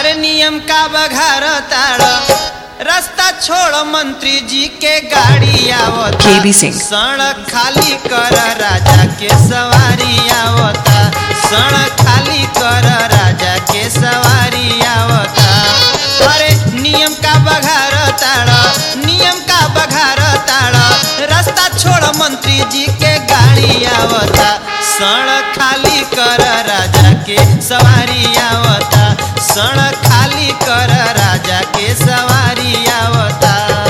अरे नियम का बघार ताड़ रास्ता छोड़ मंत्री जी के गाड़ी आवता KB सिंह। सड़क खाली कर राजा के सवारी आवता सड़क खाली कर राजा के सवारी आवता अरे नियम का बघार ताड़ नियम का बघार ताड़ रास्ता छोड़ मंत्री जी के गाड़ी आवता सड़क खाली कर राजा के सवारी आवता सड़क खाली कर राजा के सवारी आवता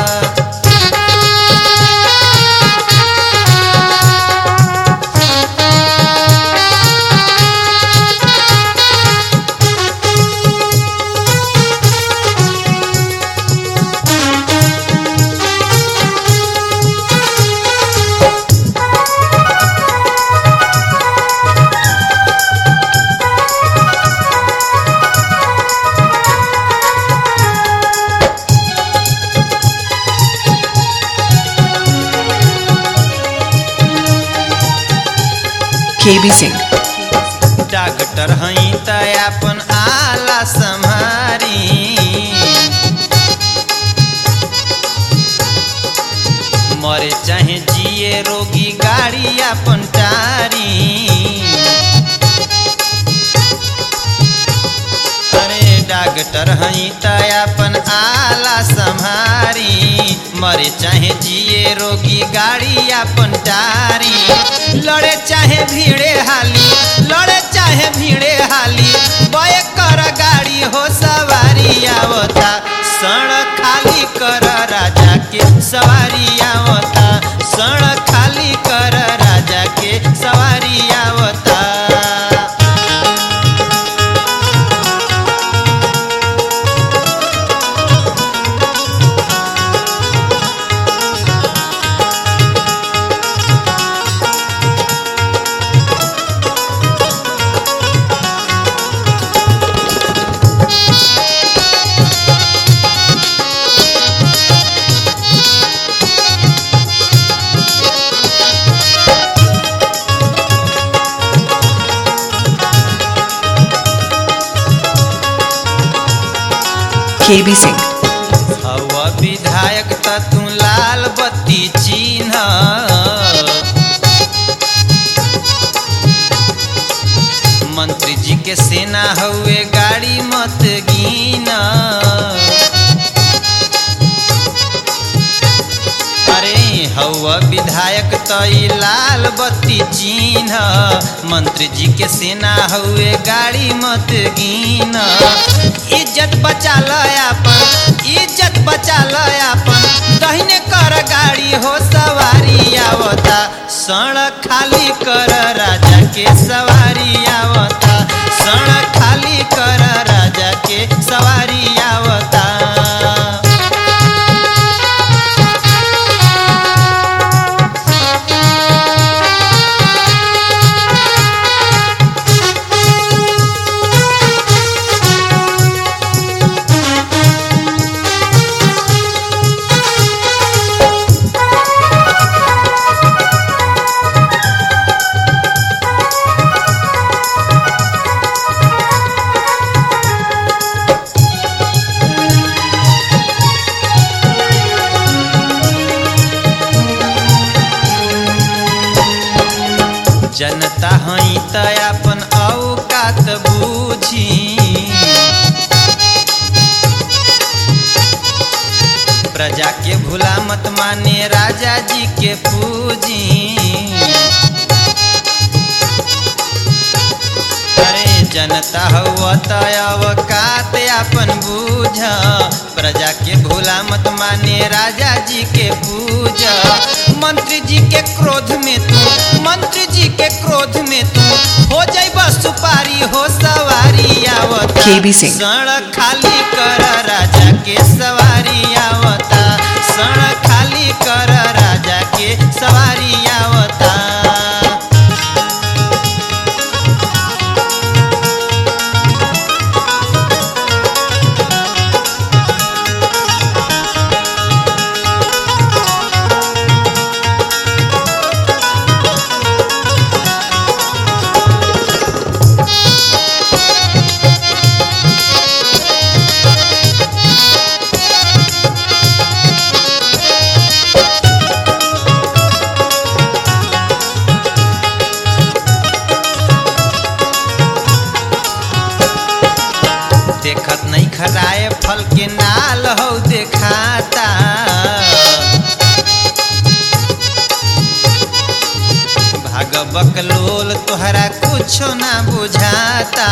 KB सिंह डॉक्टर हई त अपन आला संहारी मरे चाहे जिए रोगी गाड़ी अपन टारी अरे डॉक्टर हई त अपन आला संहारी मरे चाहे जिए रोगी गाड़ी अपन टारी लड़े चाहे भीड़े हाली लड़े चाहे भीड़े हाली बय कर गाड़ी हो सवारी आवता सड़क खाली कर राजा के सवारी आवता सड़क खाली कर राजा के सवारी आवता KB सिंह हवा विधायक त तू लाल बत्ती चिन्ह मंत्री जी के सेना हउए गाड़ी मत गिना अरे हवा विधायक त ई लाल बत्ती चिन्ह मंत्री जी के सेना हउए गाड़ी मत गिना इज्जत बचा ल अपन इज्जत बचा ल अपन दहिने कर गाड़ी हो सवारी आवता सड़क खाली कर राजा के सवारी आवता सड़क खाली कर राजा के सवारी आवता जनता हई त अपन औकात बूझी प्रजा के भूला मत माने राजा जी के पूजी अरे जनता हुआ त अवकात अपन बूझ प्रजा के भूला मत माने राजा जी के पूज मंत्री जी के क्रोध में तू मंत्री जी के क्रोध में तू हो जाइब सुपारी हो सवारी आवता KB सिंह। सड़क खाली कर राजा के सवारी आवता सड़क खाली कर राजा के सवारी आवता तोहरा कुछो ना बुझाता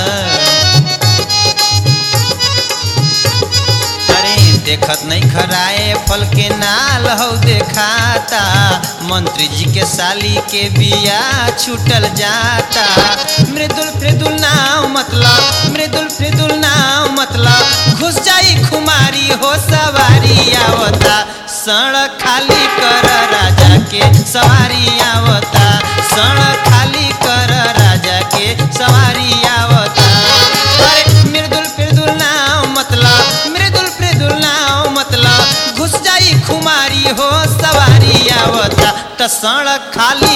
अरे देखत नहीं खराए फल के नाल हो देखाता मंत्री जी के साली के बिया छूटल जाता मृदुल मृदुल नाव मतलब मृदुल मृदुल नाव मतलब घुस जाई खुमारी हो सवारी आवता सड़क खाली कर राजा के सवारी आवता सड़क खाली कर राजा के सवारी आवता अरे मृदुल मृदुल नाव मतलब मृदुल मृदुल नाव मतलब घुस जाई खुमारी हो सवारी आवता त सड़क खाली